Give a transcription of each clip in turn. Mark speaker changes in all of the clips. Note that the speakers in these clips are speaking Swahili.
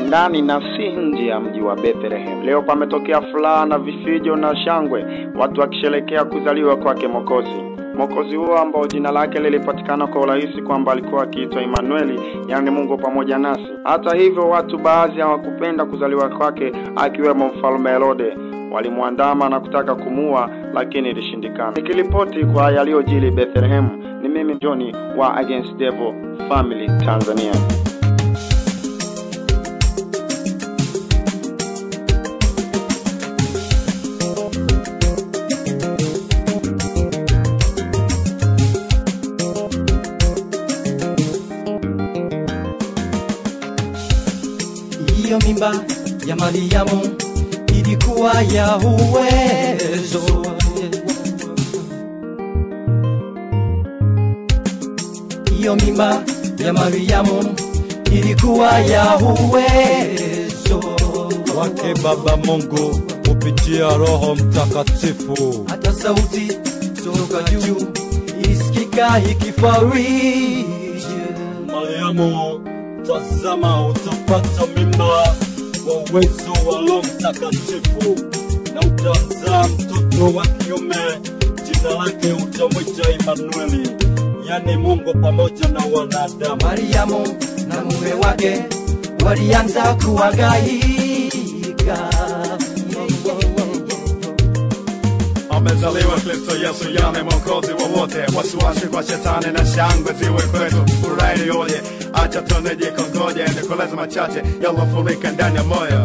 Speaker 1: ndani na si nje ya mji wa Bethlehem. Leo pametokea furaha na vifijo na shangwe, watu wakisherekea kuzaliwa kwake Mwokozi. Mwokozi huo ambao jina lake lilipatikana kwa urahisi kwamba alikuwa akiitwa Emanueli, yaani Mungu pamoja nasi. Hata hivyo, watu baadhi hawakupenda kuzaliwa kwake, akiwemo mfalme Herode. Walimwandama na kutaka kumuua, lakini ilishindikana. Nikiripoti kwa yaliyojili Bethlehem, ni mimi Johnny wa Against Devil Family Tanzania.
Speaker 2: Hiyo mimba ya Mariamu ilikuwa ya uwezo. Hiyo mimba ya Mariamu ilikuwa ya uwezo
Speaker 3: wake Baba Mungu kupitia Roho Mtakatifu.
Speaker 2: hata sauti toka juu isikika ikifariji
Speaker 3: Mariamu, tazama, utapata mimba wa uwezo wa Roho Mtakatifu na utazaa mtoto wa kiume, jina lake utamwita Emanueli, yani Mungu pamoja na wanadamu.
Speaker 2: Mariamu na mume wake walianza kuhangaika.
Speaker 4: Amezaliwa Kristo Yesu, yani mwokozi wa wote. Wasiwasi kwa shetani na shangwe ziwe kwetu, furaha iliyoje! Acha tunejikongoje, nikueleze machache yalofurika ndani ya moyo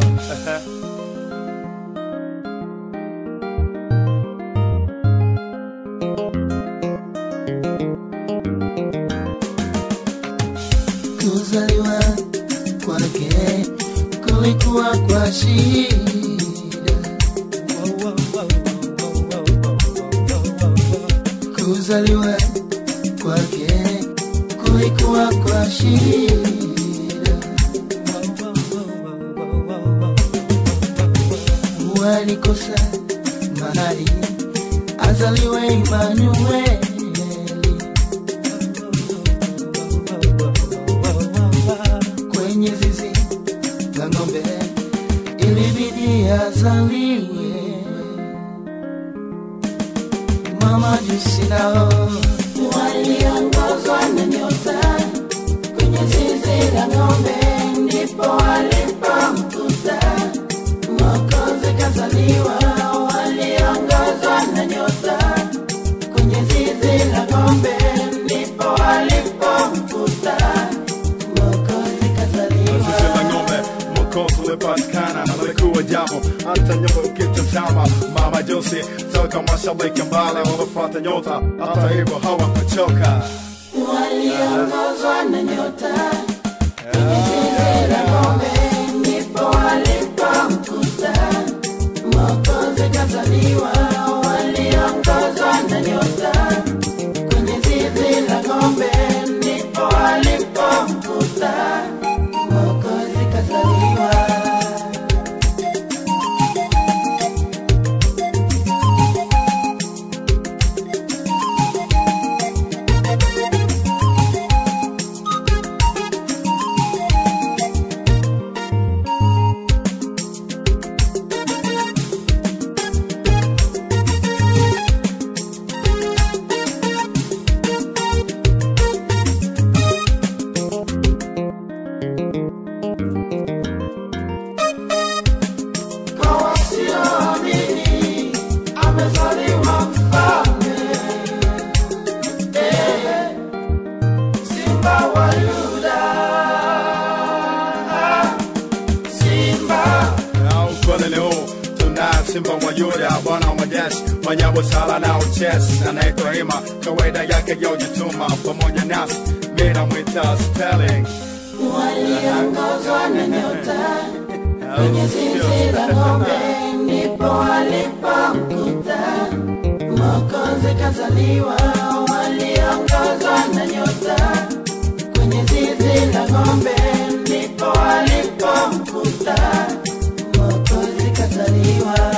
Speaker 5: kuzaliwa kwake kulikuwa kwa shida, kuzaliwa kwake kulikuwa kwa shida, walikosa mahali azaliwe Emanueli. kwenye zizi la ng'ombe ilibidi azaliwe. Mama jusi nao waliongozwa na nyota kwenye zizi la ng'ombe, ndipo walipomkuta Mwokozi kazaliwa. Waliongozwa na nyota kwenye zizi la ng'ombe, ndipo walipomkuta Mwokozi kazaliwa.
Speaker 4: Zizi la ng'ombe, mwokozi ulipatikana na lilikuwa jambo. Hata nyumba ukitazama, mama Josi toka mashariki mbali walifuata nyota, hata hivyo hawakuchoka.
Speaker 5: waliongozwa na nyota kwenye zizi la ng'ombe, ndipo walipomkuta Mwokozi kazaliwa. Waliongozwa na nyota kwenye zizi la ng'ombe, ndipo walipomkuta Mwokozi kazaliwa. Kwa wasioamini amezaliwa mfalme, eh, Simba wa Yuda, Simba
Speaker 4: Na ukweli ni huu, tunaye simba wa Yuda, bwana wa majeshi, mwenye busara na uchesi, anaitwa Hima, kawaida yake ya ujituma, pamoja nasi mimi namwita Sterling.
Speaker 5: waliongozwa na nyota kwenye zizi la ng'ombe, ndipo walipomkuta Mwokozi kazaliwa. Waliongozwa na nyota kwenye zizi la ng'ombe, ndipo walipomkuta Mwokozi kazaliwa.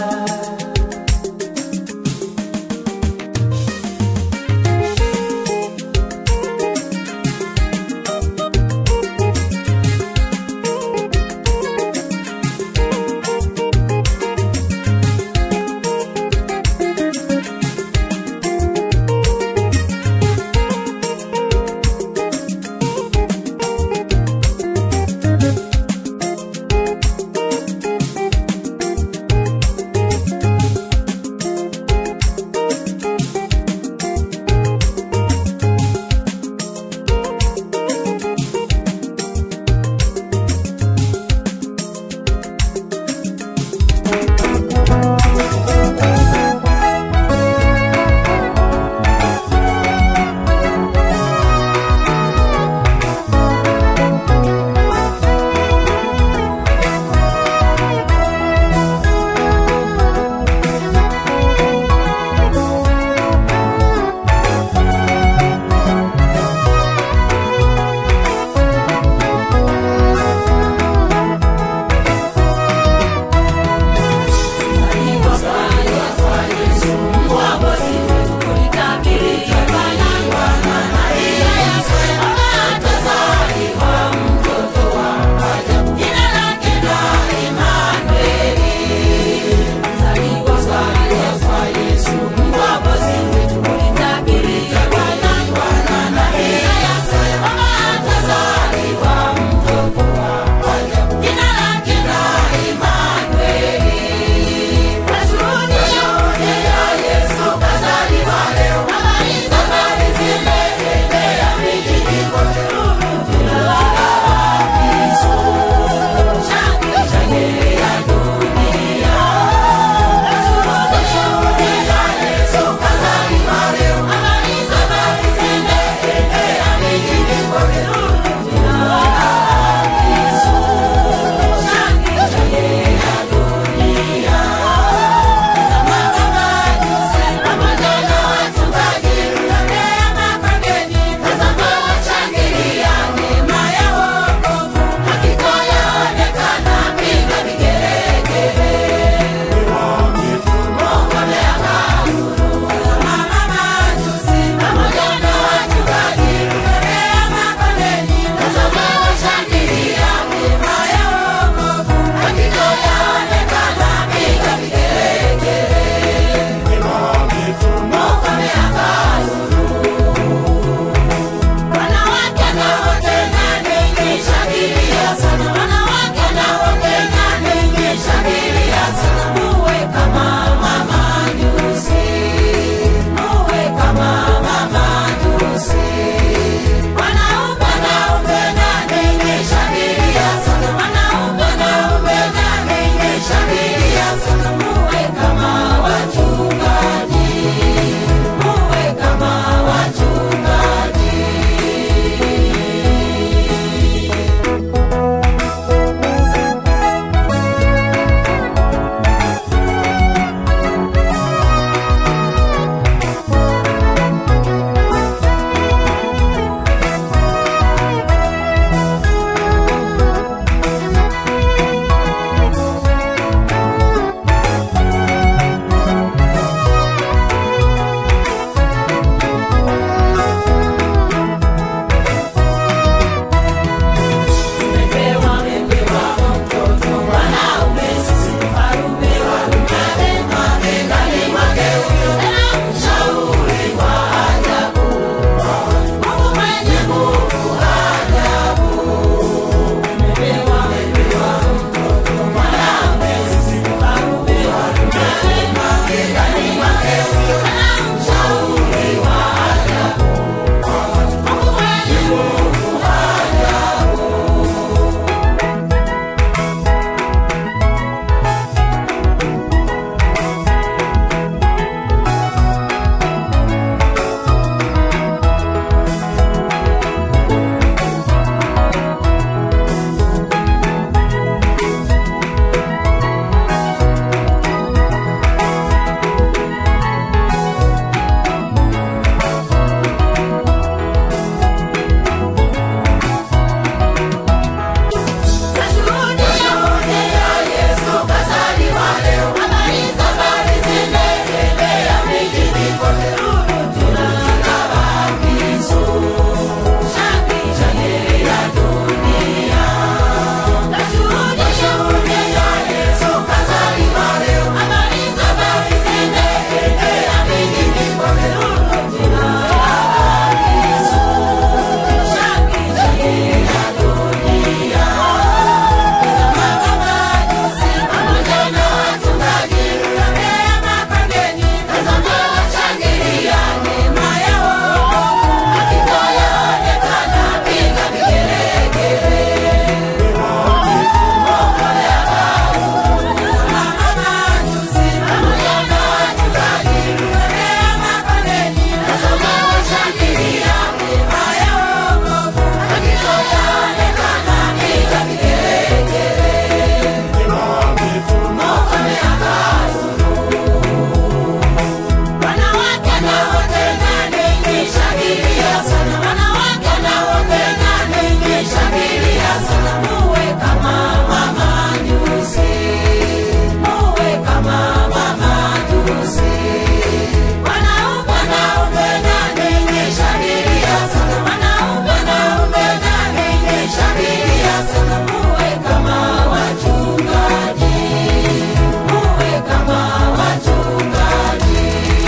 Speaker 5: sasa muwe kama wachungaji, muwe kama wachungaji.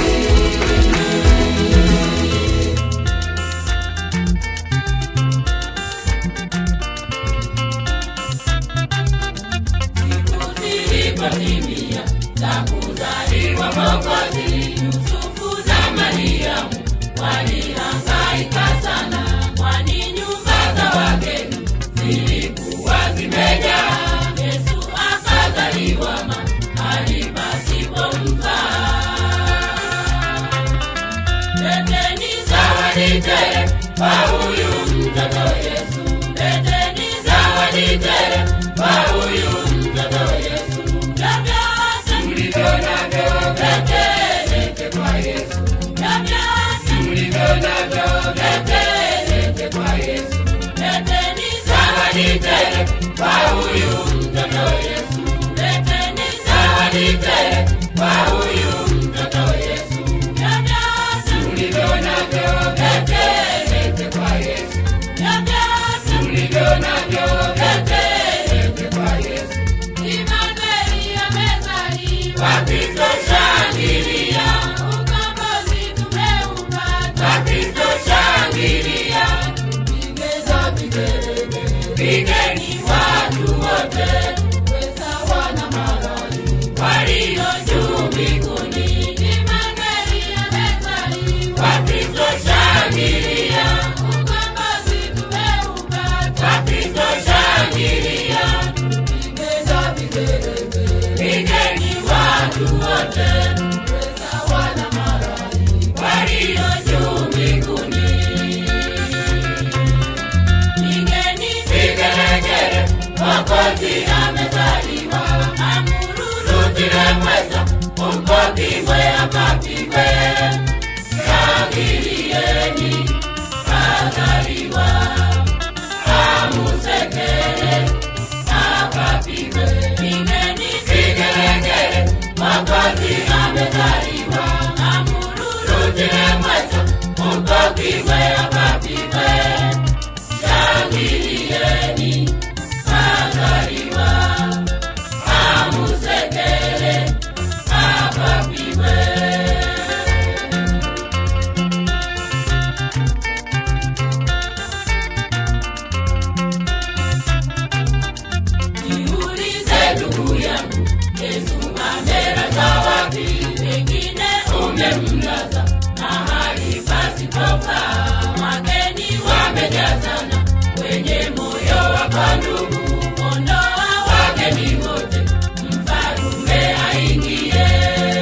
Speaker 5: Siku zilipotimia za kuzaliwa Mwokozi, Yusufu na Mariamu walihangaika sana, kwani nyumba za wageni zilikuwa zimejaa. Yesu akazaliwa mahali pasipomfaa. Leteni zawadi tele kwa huyu mtoto Yesu. Leteni zawadi tele kwa huyu mtoto Yesu. Na vyote mlivyo navyo letelete kwa Yesu. Na vyote mlivyo navyo letelete kwa Yesu. Leteni zawadi tele kwa huyu mtoto Yesu. Leteni zawadi tele kwa huyu mtoto Yesu. Na vyote mlivyo navyo letelete kwa Yesu. Na vyote mlivyo navyo letelete kwa Yesu. Imanueli amezaliwa, Kristo shangilia, ukombozi tumeupata, Kristo shangilia, pigeza vigelegele, pigeni watu wote, tuwe sawa na malaika walio juu mbinguni. Imanueli amezaliwa, Kristo shangilia, ukombozi tumeupata, Kristo shangilia, pigeza vigelegele, pigeni watu wote, tuwe sawa na malaika walio juu mbinguni. Pigeni vigelegele, Mwokozi amezaliwa. Amururutile mweza, umpopigwe akapigwe. Shangilieni, kazaliwa. Amusekele, akapigwe. Pigeni vigelegele, Mwokozi amezaliwa. Amururutile mweza, umpopigwe akapigwe. Shangilieni, kazaliwa. Amusekele, akapigwe. Jiulize ndugu yangu, Yesu amelazwa wapi? Pengine umemlaza mahali pasipofaa. Wageni wamejazana kwenye moyo wako ndugu, ondoa wageni wote, mfalume aingie.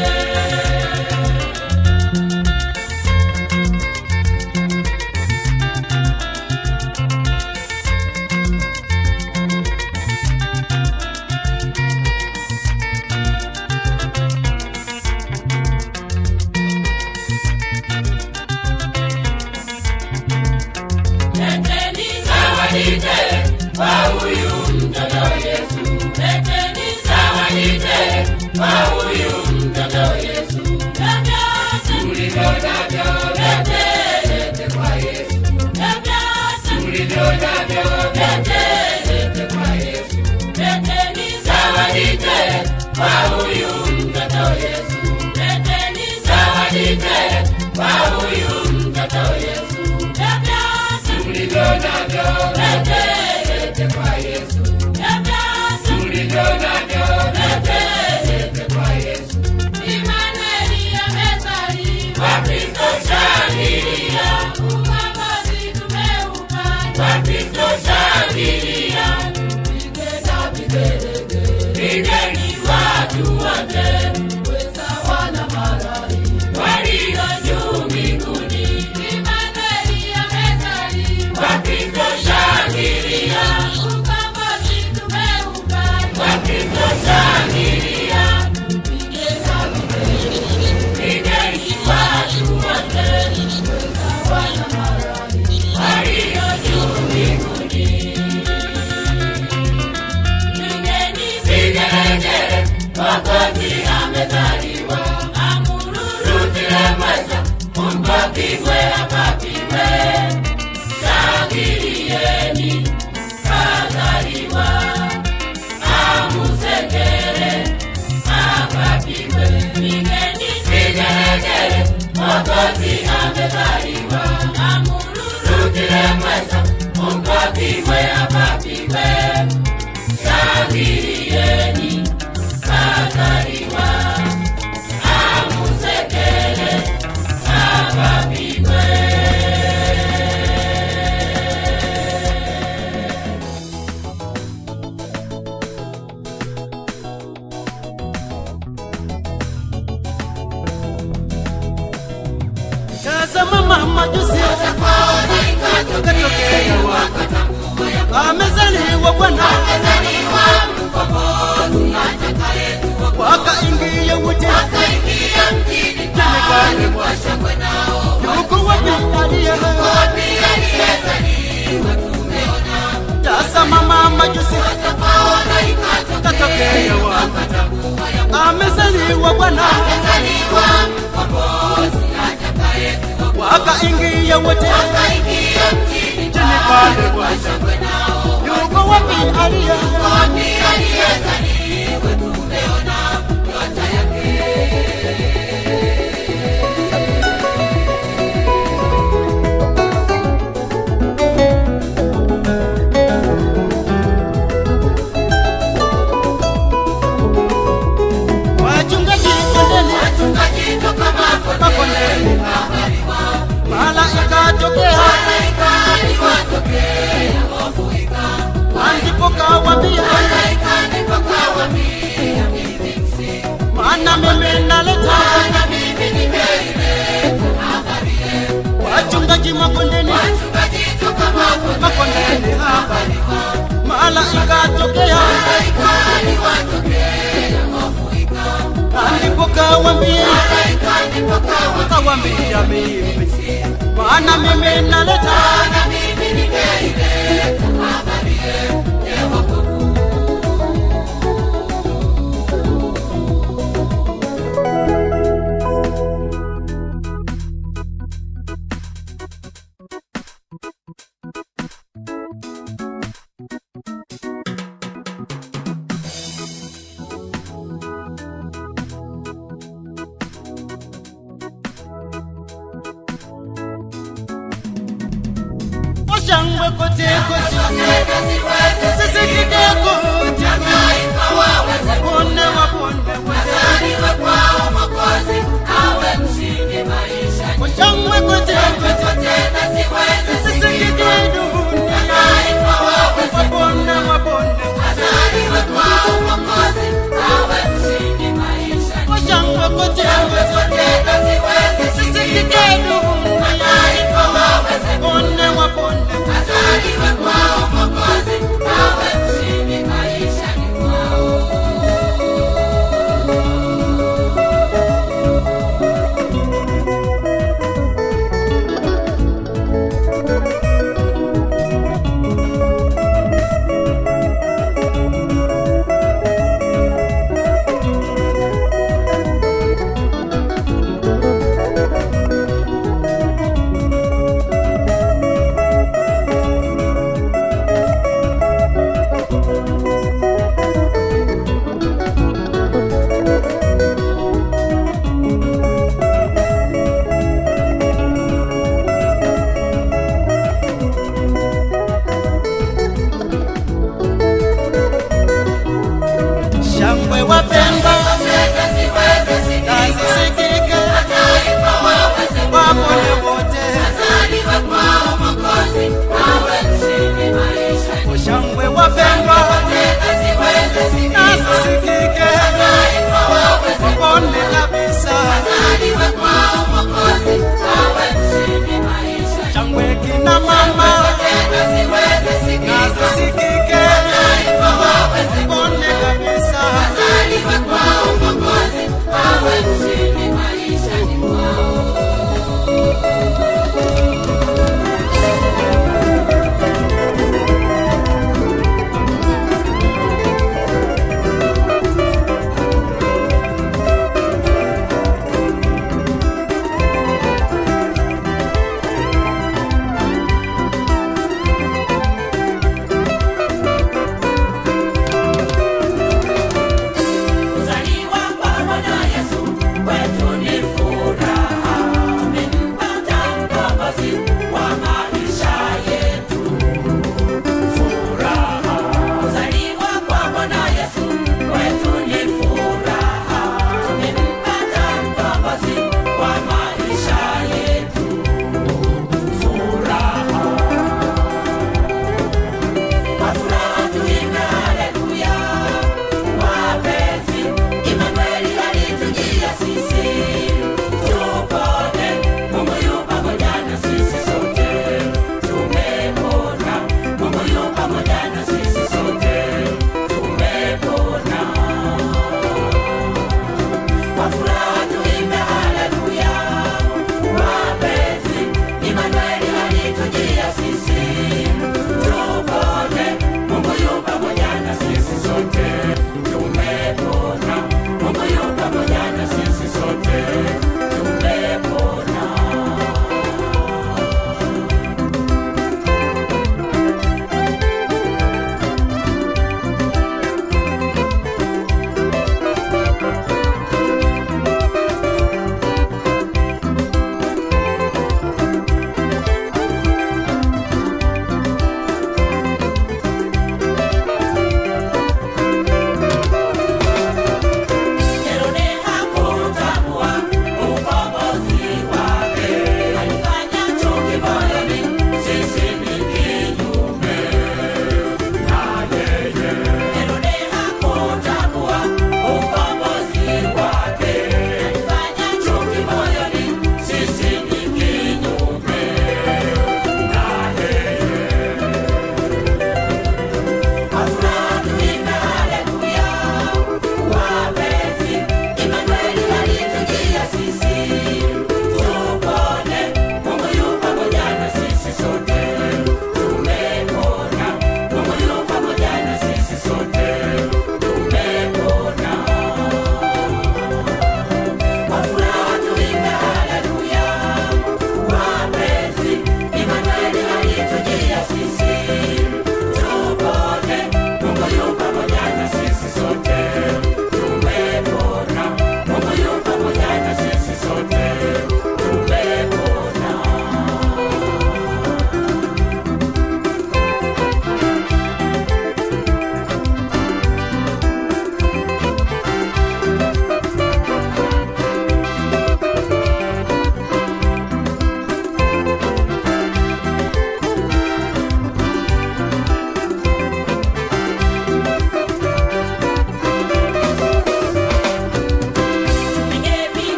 Speaker 5: Leteni zawadi tele kwa huyu mtoto Yesu. Leteni zawadi tele kwa huyu mtoto Yesu. Na vyote mlivyo navyo letelete kwa Yesu. Na vyote mlivyo navyo letelete kwa Yesu. Leteni zawadi tele kwa huyu mtoto Yesu. Leteni zawadi tele kwa huyu mtoto Yesu. Na vyote mlivyo navyo letelete kwa Yesu. Na vyote mlivyo navyo letelete kwa Yesu. Imanueli amezaliwa, Kristo shangilia, ukombozi tumeupata, Kristo shangilia, pigeni vigelegele, pigeni watu wote, tuwe sawa na malaika walio juu mbinguni. Imanueli amezaliwa, Kristo shangilia, ukombozi tumeupata, Kristo shangilia, pigeni vigelegele, pigeni watu wote, tuwe sawa na malaika walio juu mbinguni. Pigeni vigelegele, Mwokozi amezaliwa. Amururutile mweza, umpopigwe akapigwe. Shangilieni, kazaliwa. Mwokozi amezaliwa. Amururukire mweza, Mungu apigwe apapigwe. Shangilieni, kazaliwa. Amusekele, apapigwe.
Speaker 2: Tazama mama juzi katokea amezaliwa Bwana wakaingia wote jemekani yuko wapi aliye tazama mama juzi katokea amezaliwa Bwana wakaingia wote jemekani yuko wapi aliye wachungaji kondeni makondeni malaika tokea ndipo kawambia maana mimi naleta wachungaji makondeni makondeni hapa malaika tokea ndipo kawambia kawambia mimi maana mimi naleta oshangwe kote kote sisikike kote wapone wapone oshangwe kote kote sisikike dunia wapone wapone oshangwe kote kote sisikike dunia wapone wapone shangwe wapendwa nazisikike wapone wote shangwe wapendwa